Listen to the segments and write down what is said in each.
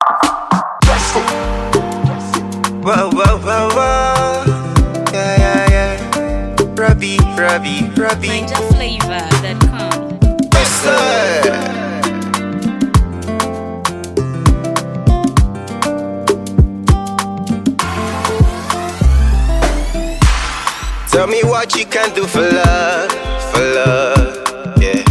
Whoa, whoa, whoa, whoa. Yeah, yeah, yeah. Robbie, Robbie, Robbie. NinjaFlavor.com. Yes, sir. Tell me what you can do for love, for love, yeah.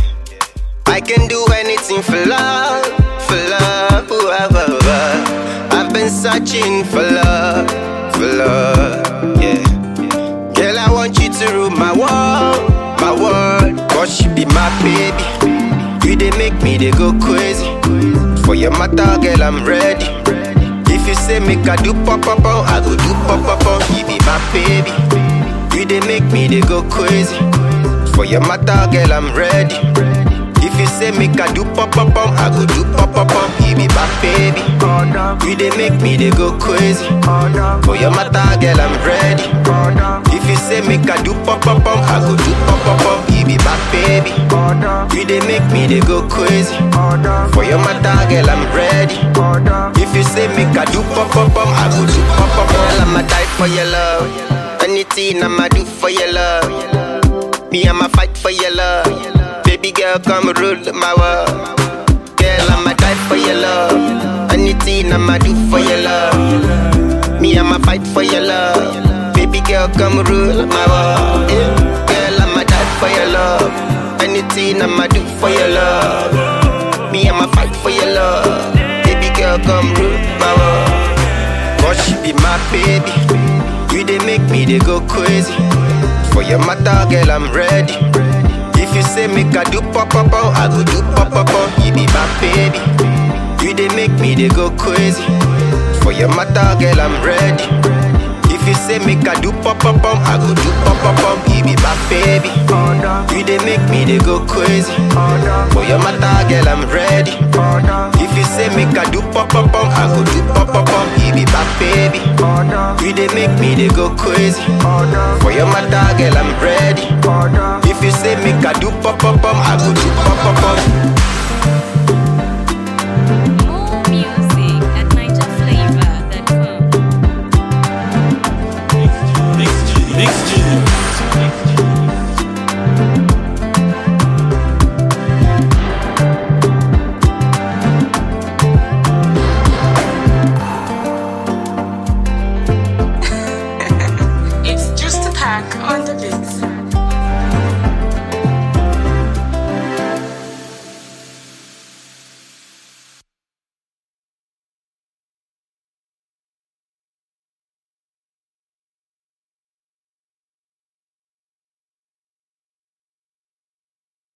I can do anything for love, for love, ooh, ah, ah, ah. I've been searching for love, for love, yeah. Girl, I want you to rule my world, my world. Cause you be my baby. You they make me they go crazy. For your matter, girl, I'm ready. If you say make I do pop pop pop, I go do pop pop pop. You be my baby. You they make me they go crazy. For your matter, girl, I'm ready. If you say make I do pop pop pop, I go do pop pop pop. You be my baby. You they make me they go crazy. For your matter, girl, I'm ready. If you say make I do pop pop pop, I go do pop pop pop. You be my baby. You they make me they go crazy. For your matter, girl, I'm ready. If you say make I do pop pop pop, I go do pop pop pop. Girl, I'ma die for your love. Anything I'ma do for your love. Me, I'ma fight for your love. Baby girl, come rule my world. Girl, I'ma die for your love. Anything I'ma do for your love. Me, I'ma fight for your love. Baby girl, come rule my world. Yeah. Girl, I'ma die for your love. Anything I'ma do for your love. Me, I'ma fight for your love. Baby girl, come rule my world. Cause she be my baby. You they make me they go crazy. For your matter, girl, I'm ready. If you say make I do pop pop pop, I go do pop pop pop. You be my baby. You they make me they go crazy. For your matter, girl, I'm ready. If you say make I do pop pop pop, I go do pop pop pop. You be my baby. You they make me they go crazy. For your matter, girl, I'm ready. If you say make I do pop pop pop, I go do pop pop pop. You be my baby. You they make me they go crazy. For your matter, girl, I'm ready. If you say make I do pop pop pop, I go do pop pop pop.